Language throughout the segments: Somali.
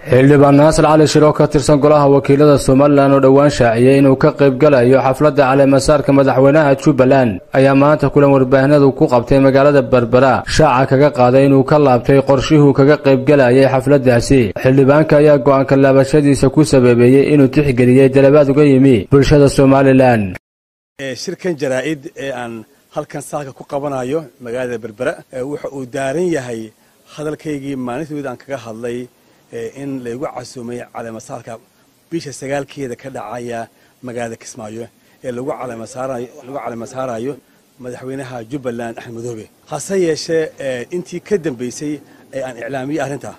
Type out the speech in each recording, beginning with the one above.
xildhibaan naasir cali shir oo ka tirsan golaha wakiilada somalilan oo dhowaan shaaciyey inuu ka qaybgalayo xafladda caleemasaarka madaxweynaha jubbaland ayaa maanta kulan warbaahinadu ku qabtay magaalada berbera shaaca kaga qaaday inuu ka laabtay qorshihuu kaga qaybgalayay xafladdaasi xildhibaanka ayaa go'aanka laabashadiisa ku sababeeyey inuu tixgeliyey dalabaad uga yimi bulshada somalilan shirkan jaraa'id ee aan halkan saaka ku qabanayo magaalada berbera wuxa uu daaran yahay hadalkaygii maalintood aan kaga hadlay in laygu casuumay caleemasaarka bisha sagaalkeeda ka dhacaya magaalada kismaayo ee lagu caleemasaarayo madaxweynaha jubbaland axmed madoobe hase yeeshee intii ka dambaysay ee aan iclaamiyey arrintaa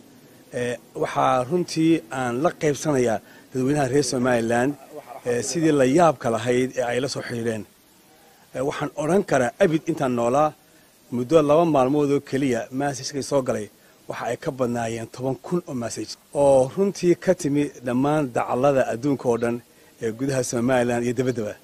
waxaa runtii aan la qaybsanayaa dadweynaha reer somalilan sidii la yaabka lahayd ee ay la soo xidhiidheen waxaan odhan karaa abid intaan noolaa muddo laba maalmood oo keliya maasajkay soo galay waxa ay ka badnaayeen toban kun oo massaj oo runtii ka timi dhammaan dacallada adduunka oo dhan ee gudaha somalilan iyo dabaddaba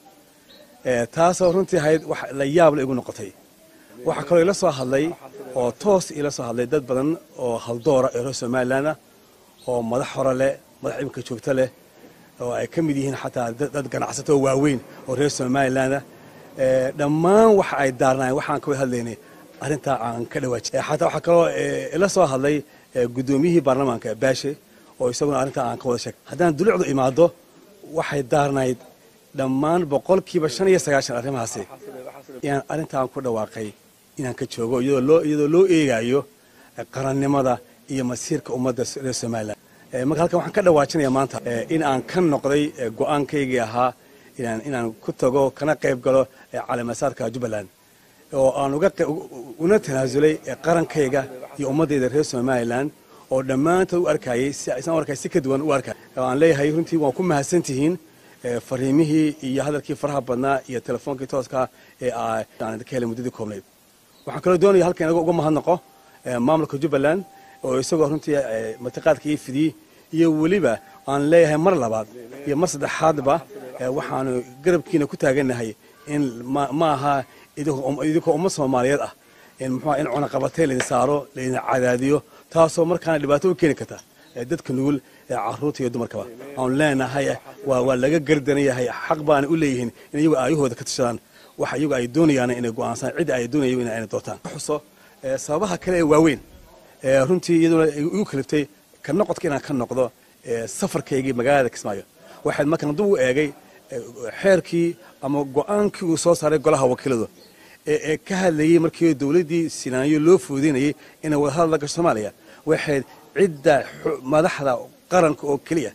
taasoo runtii ahayd wax la yaabla igu noqotay waxaa kaloo ila soo hadlay oo toos ila soo hadlay dad badan oo haldoora ee reer somalilan ah oo madax hore leh madax imika joogto leh oo ay ka mid yihiin xataa dad ganacsato oo waaweyn oo reer somalilan ah dhammaan waxa ay daarnaayeen waxaan ka wada hadlaynay arrintaa aan ka dhawaajin xataa waxaa kaloo ila soo hadlay guddoomiyihii baarlamaanka baashe oo isaguna arrintaa aan ka wada sheegay haddaan dulucdu imaado waxay daarnayd dhammaan boqolkiiba shan iyo sagaashan arrimahaasi inaan arrintaan ku dhawaaqay inaan ka joogo iyadoo loo eegayo qarannimada iyo masiirka ummadda reer somalilan marka halkan waxaan ka dhawaajinaya maanta in aan ka noqday go'aankaygii ahaa inaan ku tago kana qayb galo caleemasaarka jubbaland oo aan una tanaasulay qarankayga iyo ummaddayda reer somalilan oo dhammaantood u arkayay isaan arkay si ka duwan u arkay aan leeyahay runtii waan ku mahadsan tihiin fariimihii iyo hadalkii faraha badnaa iyo telefoonkii tooska ee aan ka helay muddadii koobnayd waxaan kaloo doonaya halkan inaga uga mahadnaqo maamulka jubbaland oo isagoo runtii martiqaadka ii fidiyey iyo weliba aan leeyahay mar labaad iyo mar saddexaadba waxaanu garabkiina ku taagannahay in ma aha idinkoo ummad soomaaliyeed ah muxua in cunaqabatay laydin saaro laydin cadaadiyo taasoo markaana dhibaato u keeni karta dadka nugul caruurta iyo dumarkaba aanu leenahay waa laga gardaran yahay xaq baana u leeyihiin in iyagu aayahooda ka tashadaan waxa iyagu ay doonayaan inay go'aansaan cidda ay doonayan in ayna doortaan xuso sababaha kale ee waaweyn runtii iyaduna igu kaliftay ka noqodka inaan ka noqdo safarkaygii magaalada kismaayo waxayd markaan dib u eegay xeerkii ama go'aankii uu soo saaray golaha wakiiladu ee ka hadlayey markii dowladdii sinaanyo loo fuudeynayay inay wadahadal la gasho soomaaliya waxayd cidda madaxda qaranka oo keliya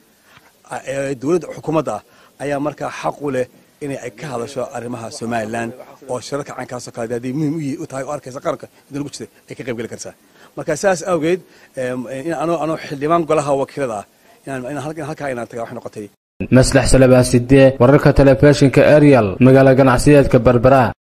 ee dowladda xukuumadda ah ayaa markaa xaq u leh inay ay ka hadasho arrimaha somalilan oo shirarka caynkaasoo kale hadday muhiim u tahay oo arkaysa qaranka inta lagu jirtay ay ka qayb geli kartaa marka sidaas awgeed anoo xildhibaan golaha wakiilada ah inaan halkaa inaan taga waxay noqotay maslax salabaaside wararka telefishinka ariel magaala ganacsiyeedka berbera